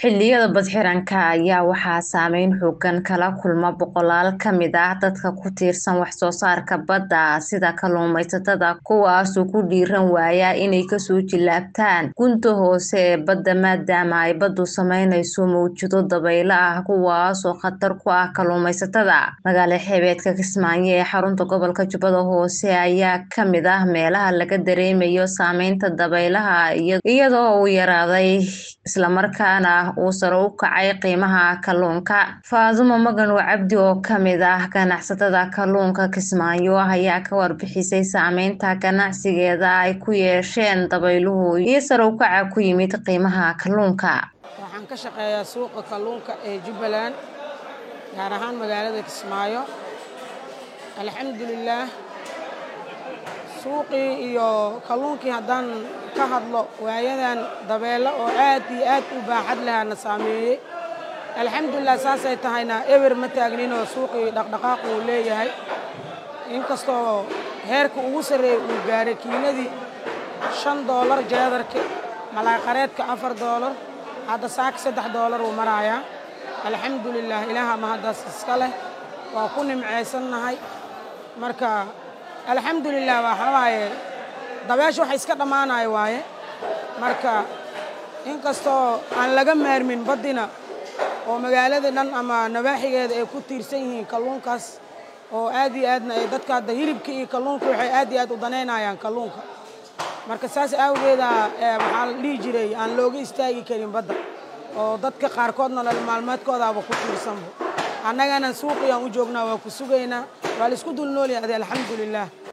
xilliyada badxiranka ayaa waxaa saameyn xoogan kala kulma boqolaal ka mid ah dadka ku tiirsan waxsoo saarka badda sida kalluumaysatada kuwaasoo ku dhiiran waaya inay kasoo jilaabtaan gunta hoose ee badda maadaama ay baddu sameynayso mawjado dabaylo ah kuwaasoo khatar ku ah kalluumaysatada magaala xeebeedka kismaayo ee xarunta gobolka jubbada hoose ayaa kamid ah meelaha laga dareemayo saameynta dabaylaha iyadoo uu yaraaday islamarkaana uu sare u kacay qiimaha kalluunka faadumo maganow cabdi oo kamid ah ganacsatada kalluunka kismaayo ayaa ka warbixisay saameynta ganacsigeeda ay ku yeesheen dabayluhu iyo sare u kaca ku yimid qiimaha kalluunka waxaan ka shaqeeyaa suuqa kalluunka ee jubbaland gaar ahaan magaalada kismaayo alxamdulilaah suuqii iyo kalluunkii haddaan ka hadlo waayadan dabeelo oo aad iyo aad u baaxad lahaana saameeyey alxamdulilah saasay tahayna eber ma taagninoo suuqii dhaqdhaqaaq uu leeyahay inkastoo heerka ugu sarreeyey uu gaaray kiiladii shan doolar jeedarka malaaqareedka afar doolar hadda saaka saddex doolar uu maraayaa alxamdulilah ilaaha mahaddaas iska leh waa ku nimcaysannahay marka alxamdulilah waxaa waaye dabeesha waxa iska dhammaanaya waaye marka inkastoo aan laga maarmin baddina oo magaalada dhan ama nabaaxigeeda ay ku tiirsan yihiin kalluunkaas oo aad iyo aadna ay dadka hadda hilibka iyo kalluunka waxay aad iyo aad u danaynayaan kalluunka marka saas awgeeda waxaa la dhihi jiray aan looga istaagi karin badda oo dadka qaarkoodna nolol maalmeedkoodaaba ku tiirsanba annagana suuqiyaan u joognaa waa ku sugaynaa waa laisku dul noolyahay alxamdulilah